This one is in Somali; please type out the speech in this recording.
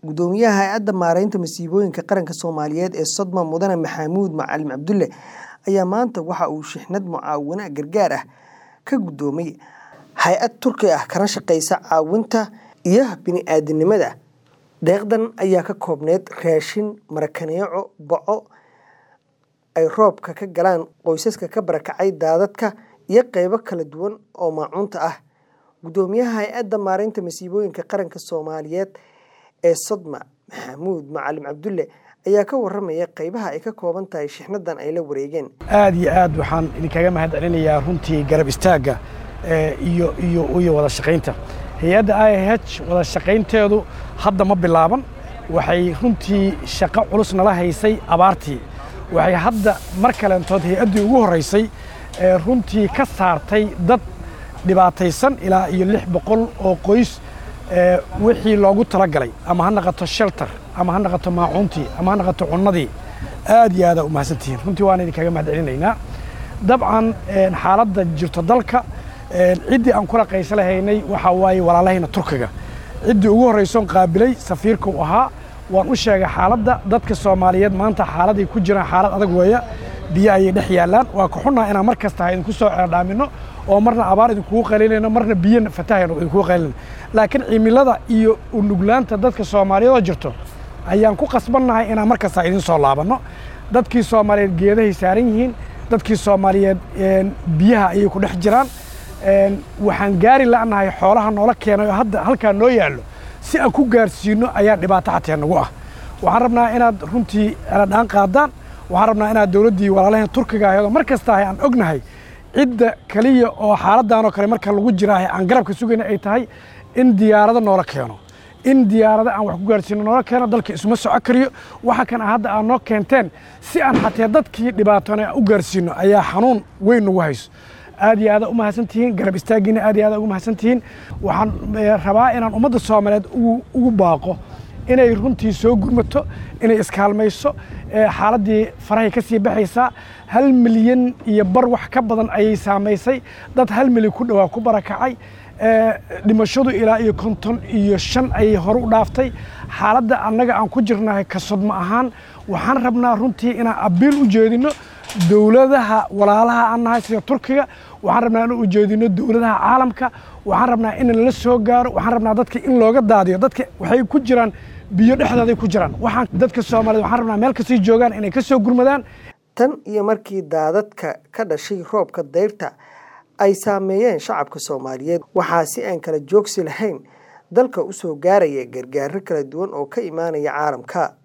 Gudoomiyaha Hay'adda Maareynta Masiibooyinka Qaranka Soomaaliyeed ee Sodma Mudane Maxamuud Macalin Cabdulle ayaa maanta waxa uu shixnad mucaawino gargaar ah ka gudoomay hay'ad Turki ah kana shaqeysa caawinta iyo bini'aadantinimada. Deeqdan ayaa ka koobneyd raashin, marakaneeco, baco ay roobka ka galaan qoysaska ka barakacay daadadka, iyo qaybo kala duwan oo maacuunta ah. Gudoomiyaha Hay'adda Maareynta Masiibooyinka Qaranka Soomaaliyeed ee Sodma Maxamuud Macalin Cabdulle ayaa ka warramaya qaybaha ay ka kooban tahay shixnadan ay la wareegeen. aad iyo aad waxaan idinkaga mahad celinayaa runtii garab istaagga iyo iyo iyo wada shaqaynta hay-adda IIH wada shaqaynteedu hadda ma bilaaban waxay runtii shaqo culus nala haysay abaartii waxay hadda mar kalentood hay-addii ugu horreysay ee runtii ka saartay dad dhibaataysan ilaa iyo lix boqol oo qoys wixii loogu talagalay ama ha naqato shelter ama ha naqato maacuuntii ama ha naqato cunnadii aad iyo aadaa u mahadsantihiin runtii waan idinkaga mahad celinaynaa dabcan xaaladda jirto dalka ciddii aan kula qaysa lahaynay waxaa waaye walaalahayna turkiga ciddii ugu horraysoon qaabilay safiirka uu ahaa waan u sheegay xaaladda dadka soomaaliyeed maanta xaaladay ku jiraan xaalad adag weeya biyo ayay dhex yaallaan waa ka xunnaa inaan mar kasta ha idinku soo ceerdhaaminno oo marna abaar idinkugu qaylinayno marna biyo fatahayno idinkugu qaylinayno laakiin cimilada iyo unuglaanta dadka soomaaliyeed oo jirto ayaan ku qasbannahay inaan mar kasta idin soo laabanno dadkii soomaaliyeed geedahay saaran yihiin dadkii soomaaliyeed biyaha ayay ku dhex jiraan waxaan gaari la'nahay xoolaha noola keenay oo hadda halkaa noo yaallo si aan ku gaarsiinno ayaa dhibaato xatee nagu ah waxaan rabnaa inaad runtii aladhaan qaadaan waxaan rabnaa inaad dowladdii walaalaheen turkiga ahayd oo mar kasta ahay aan ognahay cidda keliya oo xaaladdan oo kale marka lagu jiraahay aan garabka sugayna ay tahay in diyaarado noola keeno in diyaarado aan wax ku gaarsiino noola keeno dalka isuma soco kariyo waxa kan hadda aad noo keenteen si aan xatee dadkii dhibaatoona aan u gaarsiino ayaa xanuun weyn nagu hayso aad iyo aada u mahadsan tihiin garab istaaggiina aad iyo aada ugu mahadsan tihiin waxaan rabaa inaan ummadda soomaaliyeed ugu baaqo inay runtii soo gurmato inay iskaalmayso xaaladdii farahay ka sii baxaysaa hal milyan iyo bar wax ka badan ayay saamaysay dad hal milyan ku dhowaa ku barakacay dhimashadu ilaa iyo konton iyo shan ayay hore u dhaaftay xaaladda annaga aan ku jirnahay ka sodmo ahaan waxaan rabnaa runtii inaan abiil u jeedinno dowladaha walaalaha aan nahay sida turkiga waxaan rabnaa in ujeedino dowladaha caalamka waxaan rabnaa in lala soo gaaro waxaan rabnaa dadka in looga daadiyo dadka waxay ku jiraan biyo dhexdooday ku jiraan waxaan dadka soomaaliyed waxaan rabnaa meel kastay joogaan inay ka soo gurmadaan tan iyo markii daadadka ka dhashay roobka dayrta ay saameeyeen shacabka soomaaliyeed waxaa si aan kala joogsi lahayn dalka u soo gaaraya gargaaro kala duwan oo ka imaanaya caalamka